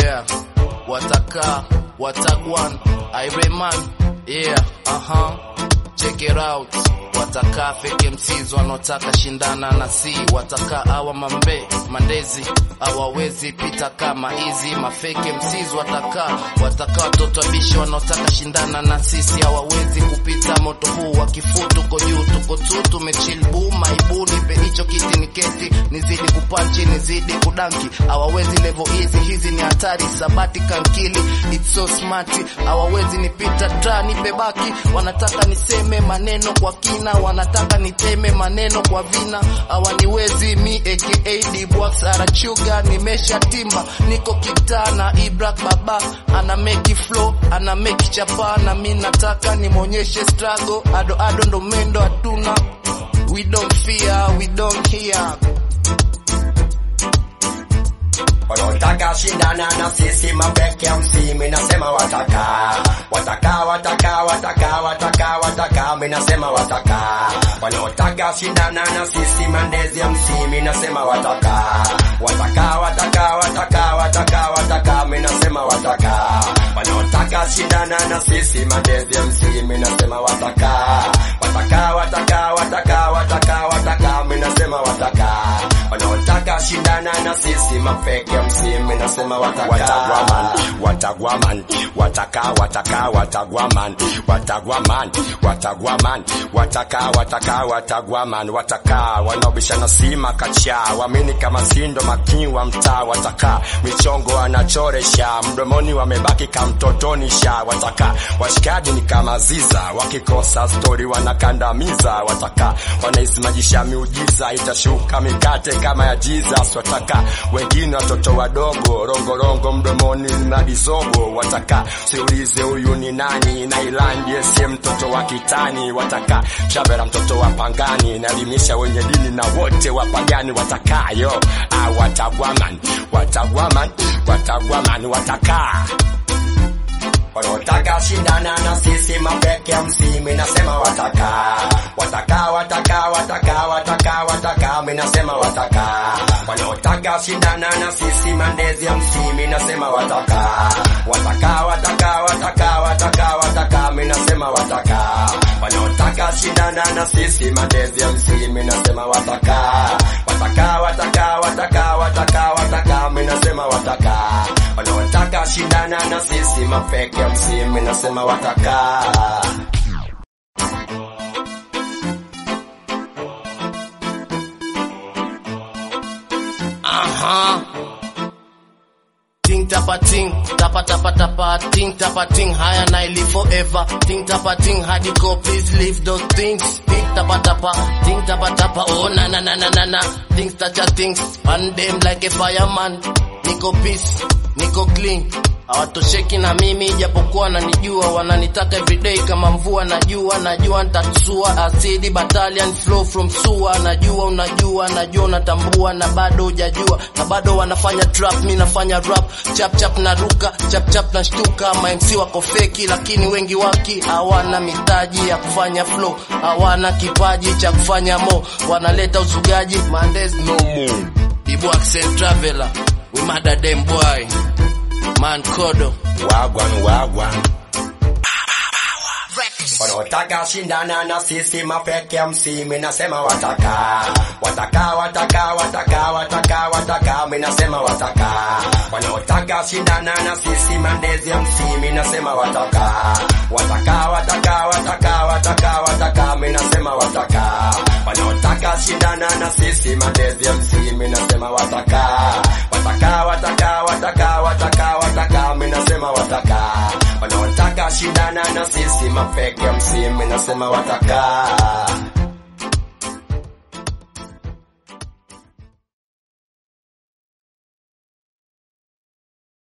yeah wataka watagwan ireman yeah aha check it out wataka fake MCs wanaotaka shindana na si wataka awa mambe mandezi hawawezi pita kama hizi mafake MCs wataka wataka watoto wabishi wanaotaka shindana na sisi hawawezi kupita moto huu wa kifuu tuko juu tuko tu tumechill boom maibu nipe hicho kiti niketi nizidi kupanchi nizidi kudanki hawawezi level hizi hizi ni hatari sabati kankili it's so smart hawawezi nipita tra nipe baki wanataka niseme maneno kwa kina wanataka niteme maneno kwa vina hawaniwezi mi aka dbwax arachuga nimesha timba niko kitana ibrak baba ana meki flow ana meki chapa na mi nataka nimonyeshe struggle ado ado ndo mendo hatuna we don't fear we don't hear wanaotaka shindana na sisi mapeke ya msimi nasema wataka wataka wataka wataka wataka wataka mi nasema wataka wanaotaka shindana na sisi mandezi ya msimi nasema wataka wataka wataka wataka wataka wataka mi nasema wataka wanaotaka shindana na sisi mandezi ya msimi nasema wataka wataka wataka wataka wataka wataka mi nasema wataka wanaotaka shindana na sisi mafeke ya msimi nasema wataka watagwaman watagwaman wataka wataka watagwaman watagwaman watagwaman wataka wataka watagwaman wataka wanaobishana sima kacha wamini kama sindo makiwa mtaa wataka michongo anachoresha mdomoni wamebaki kamtotonisha wataka washikaji ni kama ziza wakikosa stori wanakandamiza wataka wanaisimajisha miujiza itashuka mikate kama ya Jesus wataka wengine watoto wadogo rongorongo mdomoni na bisogo wataka siulize huyu ni nani na ilandi sie mtoto wa kitani wataka shabera mtoto wa pangani naelimisha wenye dini na wote wapagani watakayo ah, watagwaman watagwaman watagwaman wataka wanaotaka shindana na sisi mapeke ya msimi nasema wataka wataka wataka wataka wataka wataka mi nasema wataka wanaotaka shindana na sisi mandezi ya msimi nasema wataka wataka wataka wataka wataka wataka mi nasema wataka wanaotaka shindana na sisi mandezi ya msimi nasema wataka wataka wataka wataka wataka wataka mi nasema wataka wanaotaka shindana na sisi mafeke ya msimi nasema wataka Aha. Ting tapa ting, tapa tapa tapa, ting tapa ting, higher and I live forever. Ting tapa ting, hadi go, please leave those things. Ting tapa tapa, ting tapa tapa, oh na na na na na na. Things touch a things, and them like a fireman. Niko peace, niko clean. Hawatosheki na mimi japokuwa wananijua, wananitaka everyday kama mvua. Najua najua nitatusua, asidi battalion flow from sua. Najua unajua, najua unatambua, na bado hujajua, na bado wanafanya trap, mi nafanya rap chap chap na ruka chap chap na shtuka. Ma MC wako feki, lakini wengi waki hawana mitaji ya kufanya flow, hawana kipaji cha kufanya mo, wanaleta uzugaji. Mondays no more, Ibu accent traveler, we mada them boy Man Kodo wagwan wagwan wanaotaka shindana na sisi mafeke ya msimi nasema wataka wataka wataka wataka wataka wataka mi nasema wataka wanaotaka shindana na sisi mandezi ya msimi nasema wataka wataka wataka wataka wataka wataka mi nasema wataka wanaotaka shindana na sisi mandezi ya msimi nasema wataka wataka wataka wataka wataka wataka mi nasema wataka wanaotaka shindana na sisi mafeke ya msimi nasema wataka